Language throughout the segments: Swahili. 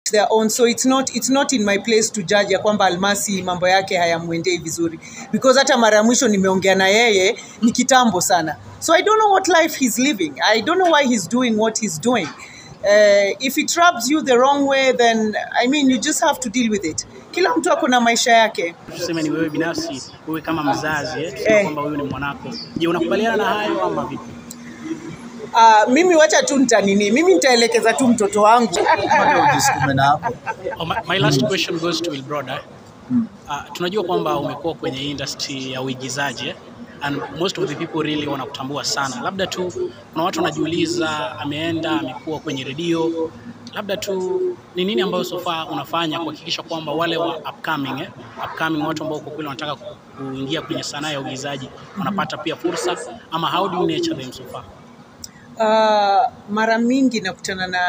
each their own so it's not, it's not in my place to judge ya kwamba almasi mambo yake hayamwendei vizuri because hata mara ya mwisho nimeongea na yeye ni kitambo sana so i don't know what life he's living i don't know why he's doing what he's doing uh, if it rubs you the wrong way then i mean you just have to deal with it kila mtu ako na maisha yake tuseme ni wewe binafsi, wewe kama mzazi eh, tuseme Eh. kwamba huyu ni mwanako. Je, unakubaliana na hayo ama vipi? uh, mimi wacha tu nitanini mimi nitaelekeza tu mtoto wangu Bado ujisukume na hapo. Oh, my, my last question goes to Will Broder. Uh, tunajua kwamba umekuwa kwenye industry ya uigizaji eh? and most of the people really wanakutambua sana. Labda tu kuna watu wanajiuliza, ameenda amekuwa kwenye redio, labda tu ni nini ambayo so far unafanya kuhakikisha kwamba wale wa upcoming, eh? upcoming watu ambao kwa kweli wanataka ku- kuingia kwenye sanaa ya uigizaji wanapata pia fursa, ama how do you nurture them so far? uh, mara mingi nakutana na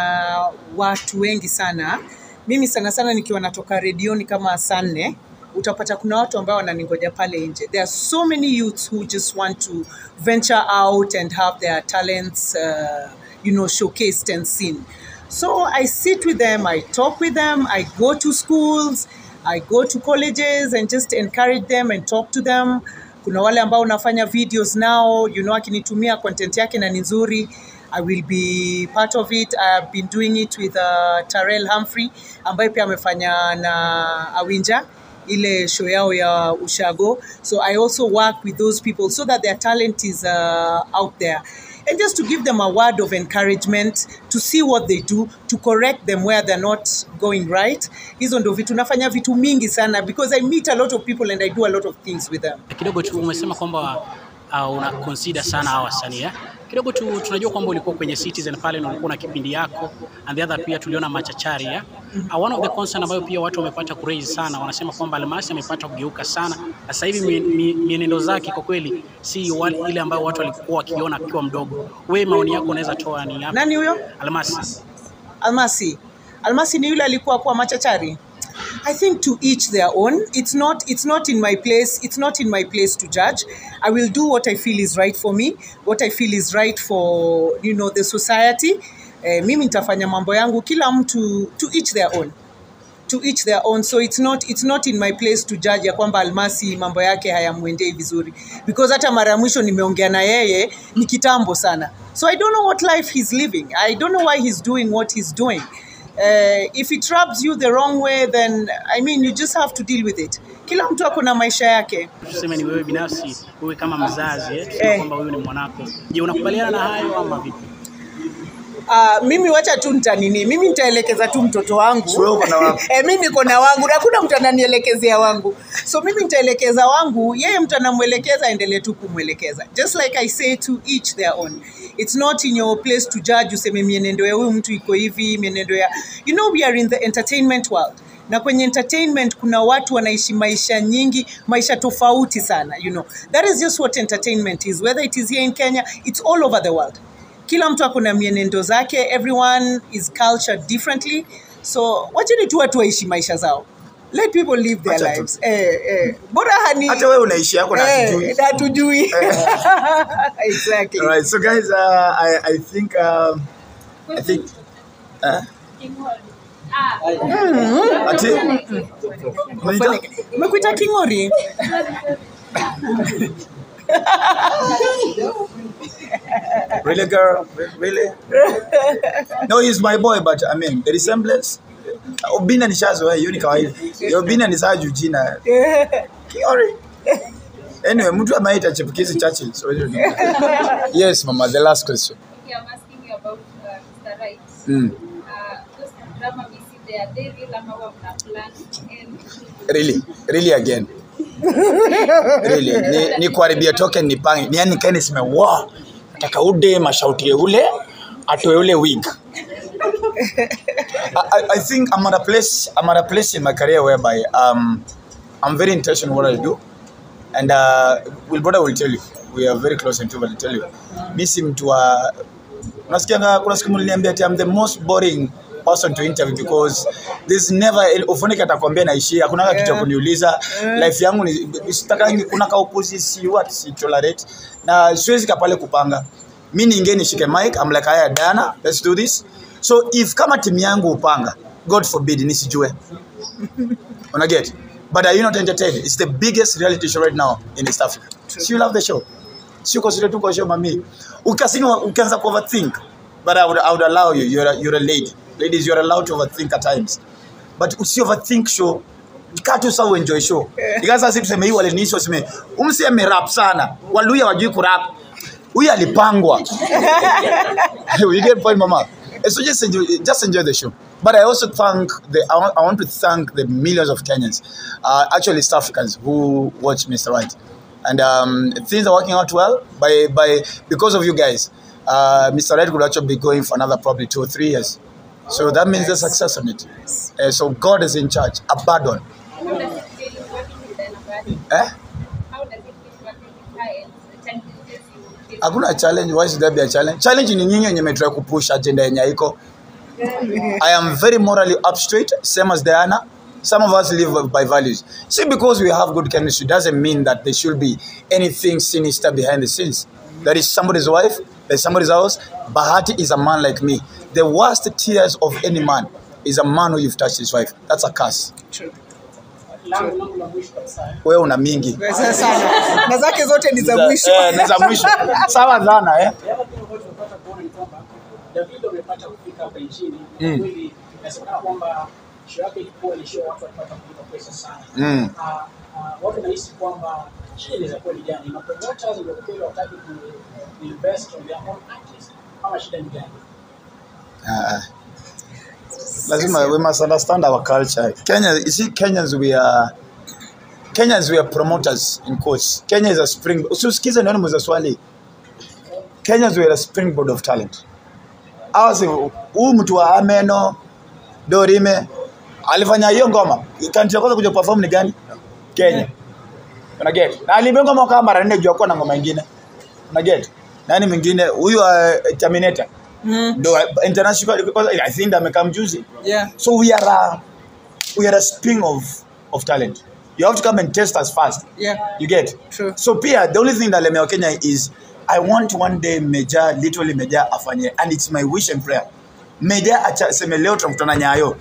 watu wengi sana mimi sana sana nikiwa natoka redioni kama saa nne utapata kuna watu ambao wananingoja pale nje there are so many youths who just want to venture out and have their talents uh, you know showcased and seen so i sit with them i talk with them i go to schools i go to colleges and just encourage them and talk to them kuna wale ambao unafanya videos nao you know akinitumia content yake na ni nzuri i will be part of it i have been doing it with uh, tarel humphrey ambaye pia amefanya na awinja ile show yao ya ushago so i also work with those people so that their talent is uh, out there and just to give them a word of encouragement to see what they do to correct them where they're not going right hizo ndo vitu nafanya vitu mingi sana because i meet a lot of people and i do a lot of things with them kidogo tu umesema kwamba uh, una consider sana hawa wasanii eh? kidogo tu tunajua kwamba ulikuwa kwenye Citizen pale na ulikuwa na kipindi yako and the other pia tuliona machachari eh? uh, one of the concern ambayo pia watu wamepata kuraise sana wanasema kwamba Almasi amepata kugeuka sana na sasa hivi mien- mi- mienendo zake kwa kweli si wale, ile ambayo watu walikuwa wakiona akiwa mdogo wewe maoni yako unaweza toa ni yapi nani huyo Almasi almasi almasi ni yule alikuwa kuwa machachari i think to each their own it's not it's not in my place it's not in my place to judge i will do what i feel is right for me what i feel is right for you know the society eh, mimi nitafanya mambo yangu kila mtu to each their own to each their own so it's not, it's not in my place to judge ya kwamba almasi mambo yake hayamwendei vizuri because hata mara ya mwisho nimeongea na yeye ni kitambo sana so i don't know what life he's living i don't know why he's doing what he's doing uh, if it rubs you the wrong way then i mean you just have to deal with it kila mtu ako na maisha yake tuseme ni wewe binafsi wewe kama mzazi eh? tuseme Eh. kwamba huyu ni mwanako je unakubaliana na hayo ama vipi Uh, mimi wacha tu nitanini mimi nitaelekeza tu mtoto wangu So wewe uko na wako? e, mi niko na wangu na hakuna mtu ananielekezea wangu so mimi nitaelekeza wangu yeye mtu anamwelekeza aendelee tu kumwelekeza just like i say to each their own it's not in your place to judge useme mienendo ya huyu mtu iko hivi mienendo ya you know we are in the entertainment world na kwenye entertainment kuna watu wanaishi maisha nyingi maisha tofauti sana you know that is just what entertainment is whether it is here in kenya it's all over the world kila mtu ako na mienendo zake everyone is cultured differently so wacheni tu watu waishi maisha zao let people live their Acha tu. lives eh, eh. bora hani hata wewe unaishi yako na eh, hatujui. na hatujui exactly All right, so guys, uh, I, I think, um, I think, uh, ati, umeita? umekuita kingori really girl, really? No, he's my boy, but I mean, the resemblance, Obina ni shazo, hiyo ni kawaida. Obina ni saa juu jina. Kiori. Anyway, mtu ameita chipukizi Churchill. So, yes, mama, the last question. Okay, I'm asking you about uh, Mr. Right. Mm. Uh, those drama we see there, they real ama huwa mna plan and really really again really ni, ni kuharibia token nipange ni yani kae niseme wow nataka ude mashauti ule atoe ule wig I, I- I think I'm at a place I'm at a place in my career whereby um, I'm very intentional in what I do and uh, Will Brother will tell you we are very close and will tell you mi si mtu wa unasikianga kuna siku mliniambia ati I'm the most boring person to interview because there's never ufunike atakwambia naishia hakuna kitu cha kuniuliza life yangu ni sitakangi kuna ka opposite what si tolerate na siwezi kapale kupanga mi niingie nishike mic I'm like haya dana let's do this so if kama timu yangu upanga god forbid nisijue Una get but are you not entertained it's the biggest reality show right now in east africa so you love the show sio consider tu kwa show mami ukasini ukianza ku overthink but I would, I would allow you you're a, you're a lady ladies you're allowed to overthink at times but usi overthink show kaa tu sawa enjoy show ikaza sisi tuseme hii walinisi waseme umsi amerap sana waluya wajui kurap huyu alipangwa you get point mama so just enjoy, just enjoy the show but i also thank the i want, I want to thank the millions of kenyans uh, actually east africans who watch mr right and um, things are working out well by by because of you guys uh, mr right could actually be going for another probably two or three years so that means there's success on it uh, so god is in charge abandon How does it feel working with anybody? eh? How does it feel working with her and the challenges you face? hakuna challenge why should there be a challenge challenge ni nyinyi wenye metry kupush agenda yenye iko i am very morally up straight same as diana some of us live by values see because we have good chemistry doesn't mean that there should be anything sinister behind the scenes that is somebody's wife there's somebody's house bahati is a man like me the worst tears of any man is a man who you've touched his wife that's a curse True. langu langu la mwisho kabisa eh. wewe una mingi Pesa sana na zake zote ni za mwisho Eh, ni za mwisho sawa sana eh Yale kitu ambacho tunapata kuona ni kwamba Davido amepata kufika hapa nchini na Mm. kweli inasemekana kwamba show yake ilikuwa ni show watu walipata kulipa pesa sana. Mm. Ah, ah, watu nahisi kwamba shida inaweza kuwa ni gani? Mapromoters ndio kweli wataki ku ku invest on their own artists ama shida ni gani? Uh, lazima we must understand our culture. Kenya, you see, Kenyans we are Kenyans we are promoters in quotes. Kenya is a spring. Usiskize nani mweza swali. Kenyans we are a springboard of talent. Awasi huu mtu wa Ameno Dorime alifanya hiyo ngoma. Country ya kwanza kuja perform ni gani? Kenya. Una get? Na aliimba ngoma kama mara nne juu hakuwa na ngoma nyingine. Una get? Nani mwingine? Huyu uh, Terminator. Mm, No, international because I think amekaa mjuzi. yeah. So we are a, we are a spring of of talent. You have to come and test us first. Yeah. You get? True. So pia the only thing that lemea Kenya is I want one day Meja literally Meja afanye and it's my wish and prayer. Meja acha seme leo tunakutana Nyayo.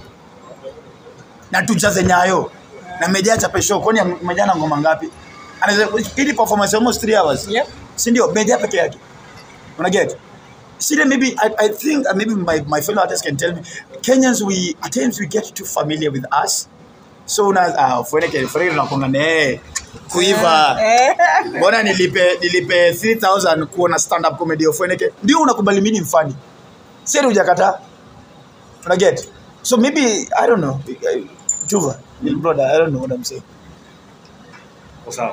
Na tujaze Nyayo. Na Meja achape show kwani Meja na ngoma ngapi? Anaweza ili performance almost 3 hours. Yep. Si ndio? Meja peke yake. Una get? See, then maybe I, I think uh, maybe my, my fellow artists can tell me. Kenyans, we at times we get too familiar with us. So na uh, fueneke fueneke tunakonga ne kuiva. Eh, Mbona nilipe nilipe 3000 kuona stand up comedy of fueneke. Ndio unakubali mimi ni mfani. Sasa hujakataa. Una get? So maybe I don't know. Uh, Juva, little brother, I don't know what I'm saying. Kwa sawa.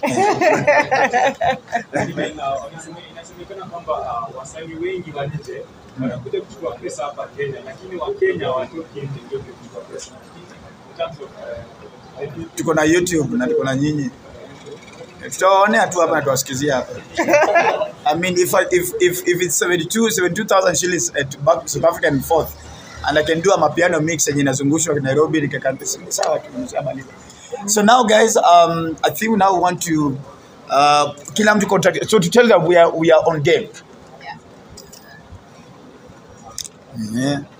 Lakini, uh, wanasema- inasemekana kwamba uh, wasanii wengi wa nje wanakuja kuchukua pesa hapa Kenya, lakini Wakenya hawatoki nje ndio kuchukua pesa. In terms of, uh, the- Tuko na YouTube na tuko na nyinyi. Tutawaonea tu hapa na tuwasikizia hapa. I mean, if, I, if, if, if it's 72 72,000 shillings at back South Africa and forth, and I can do a mapiano mix yenye inazungushwa Nairobi nikakanta ni sawa tu nishamaliza. So now guys, um, I think now we want to uh, kila mtu contact. So to tell them we are we are on game. Yeah.